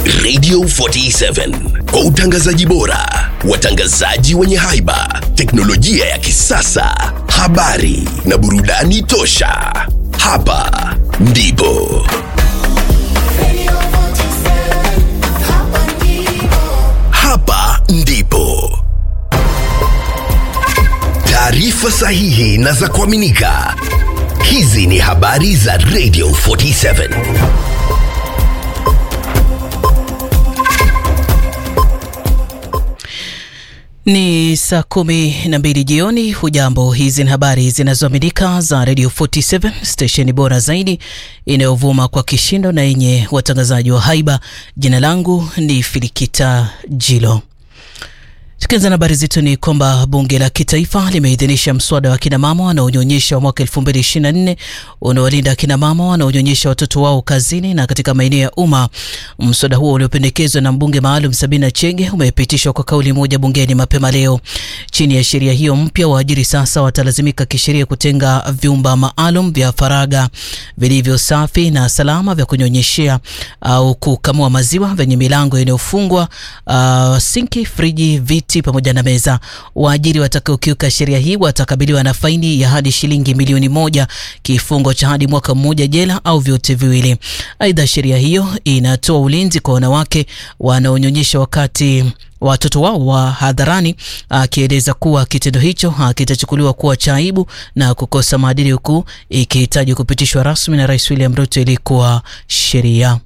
Radio 47 kwa utangazaji bora, watangazaji wenye haiba, teknolojia ya kisasa, habari na burudani tosha. Hapa ndipo hapa ndipo taarifa sahihi na za kuaminika. Hizi ni habari za Radio 47. Ni saa kumi na mbili jioni. Hujambo, hizi ni habari zinazoaminika za Radio 47 stesheni bora zaidi inayovuma kwa kishindo na yenye watangazaji wa haiba. Jina langu ni Filikita Jilo. Tukianza na habari zetu ni kwamba bunge la kitaifa limeidhinisha mswada wa kinamama wanaonyonyesha wa mwaka 2024 unaowalinda kinamama wanaonyonyesha watoto wao kazini na katika maeneo ya umma. Mswada huo uliopendekezwa na mbunge maalum Sabina Chege umepitishwa kwa kauli moja bungeni mapema leo. Chini ya sheria hiyo mpya, waajiri sasa watalazimika kisheria kutenga vyumba maalum vya faragha vilivyo safi na salama vya kunyonyeshea au kukamua maziwa vyenye milango inayofungwa, uh, sinki, friji, viti pamoja na meza. Waajiri watakaokiuka sheria hii watakabiliwa na faini ya hadi shilingi milioni moja, kifungo cha hadi mwaka mmoja jela au vyote viwili. Aidha, sheria hiyo inatoa ulinzi kwa wanawake wanaonyonyesha wakati watoto wao wa hadharani, akieleza kuwa kitendo hicho kitachukuliwa kuwa cha aibu na kukosa maadili, huku ikihitaji kupitishwa rasmi na Rais William Ruto ili kuwa sheria.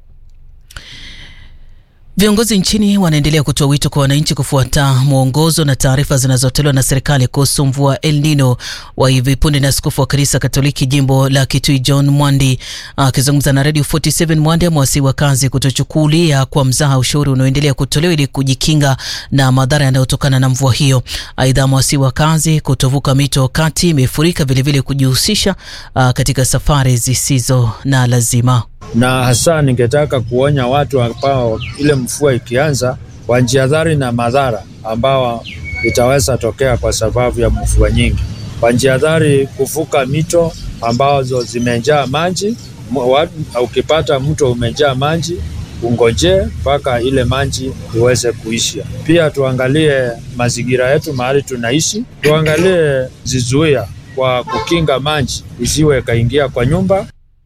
Viongozi nchini wanaendelea kutoa wito kwa wananchi kufuata mwongozo na taarifa zinazotolewa na serikali kuhusu mvua El Nino. Wa hivi punde na askofu wa kanisa Katoliki jimbo la Kitui John Mwandi akizungumza na Radio 47, Mwandi amewasihi wakazi kutochukulia kwa mzaha ushauri unaoendelea kutolewa ili kujikinga na madhara yanayotokana na mvua hiyo. Aidha, amewasihi wakazi kutovuka mito wakati imefurika, vilevile kujihusisha katika safari zisizo na lazima na hasa ningetaka kuonya watu ambao ile mvua ikianza wanjiadhari na madhara ambao itaweza tokea kwa sababu ya mvua nyingi. Wanjiadhari kuvuka mito ambazo zimejaa maji. Ukipata mto umejaa maji, ungojee mpaka ile maji iweze kuisha. Pia tuangalie mazingira yetu mahali tunaishi, tuangalie zizuia kwa kukinga maji isiwe kaingia kwa nyumba.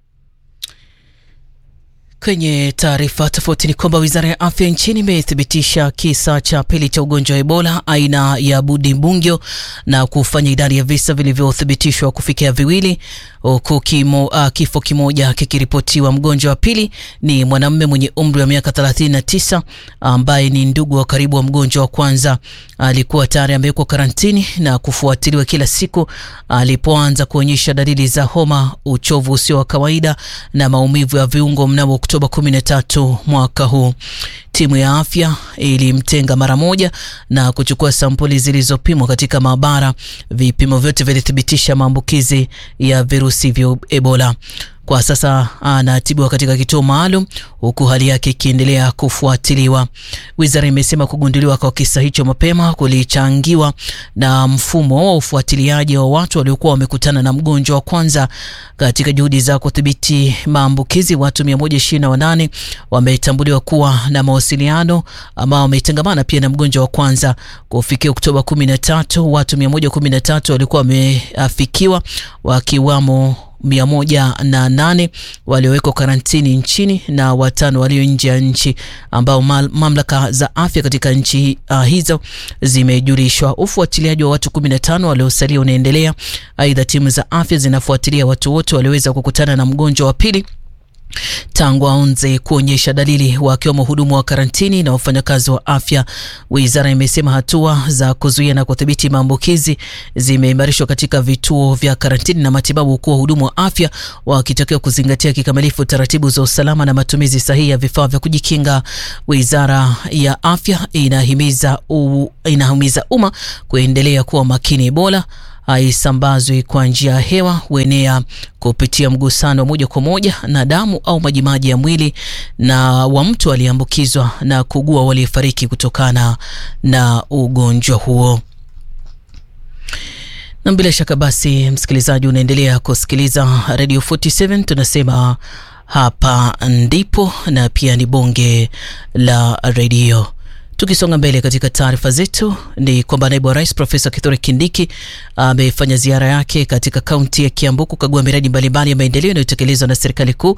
Kwenye taarifa tofauti ni kwamba wizara ya afya nchini imethibitisha kisa cha pili cha ugonjwa wa Ebola aina ya Budibungyo na kufanya idadi ya visa vilivyothibitishwa kufikia viwili, huku kimo, uh, kifo kimoja kikiripotiwa. Mgonjwa wa pili ni mwanamume mwenye umri wa miaka 39 ambaye ni ndugu wa karibu wa mgonjwa wa kwanza. Alikuwa tayari amewekwa karantini na kufuatiliwa kila siku alipoanza kuonyesha dalili za homa, uchovu usio wa kawaida na maumivu ya viungo mnamo Oktoba 13 mwaka huu. Timu ya afya ilimtenga mara moja na kuchukua sampuli zilizopimwa katika maabara. Vipimo vyote vilithibitisha maambukizi ya virusi vya Ebola. Kwa sasa anatibiwa katika kituo maalum huku hali yake ikiendelea kufuatiliwa. Wizara imesema kugunduliwa kwa kisa hicho mapema kulichangiwa na mfumo wa ufuatiliaji wa watu waliokuwa wamekutana na mgonjwa wa kwanza. Katika juhudi za kudhibiti maambukizi, watu 128 wametambuliwa kuwa na mawasiliano ambao wametengamana pia na mgonjwa wa kwanza. Kufikia Oktoba 13, watu 113 walikuwa wameafikiwa wakiwamo mia moja na nane waliowekwa karantini nchini na watano walio nje ya nchi ambao mamlaka za afya katika nchi uh, hizo zimejulishwa. Ufuatiliaji wa watu 15 waliosalia unaendelea. Aidha, timu za afya zinafuatilia watu wote walioweza kukutana na mgonjwa wa pili tangu aanze kuonyesha dalili wakiwemo wahudumu wa karantini na wafanyakazi wa afya. Wizara imesema hatua za kuzuia na kudhibiti maambukizi zimeimarishwa katika vituo vya karantini na matibabu, huku wahudumu wa afya wakitakiwa kuzingatia kikamilifu taratibu za usalama na matumizi sahihi ya vifaa vya kujikinga. Wizara ya afya inahimiza u, inahimiza umma kuendelea kuwa makini. Ebola haisambazwi kwa njia ya hewa, huenea kupitia mgusano wa moja kwa moja na damu au majimaji ya mwili na wa mtu aliyeambukizwa na kugua waliofariki kutokana na ugonjwa huo. Na bila shaka basi, msikilizaji, unaendelea kusikiliza Radio 47 tunasema hapa ndipo na pia ni bonge la redio. Tukisonga mbele katika taarifa zetu ni kwamba naibu wa rais Profesa Kithure Kindiki amefanya ziara yake katika kaunti ya Kiambu kukagua miradi mbalimbali ya maendeleo inayotekelezwa na serikali kuu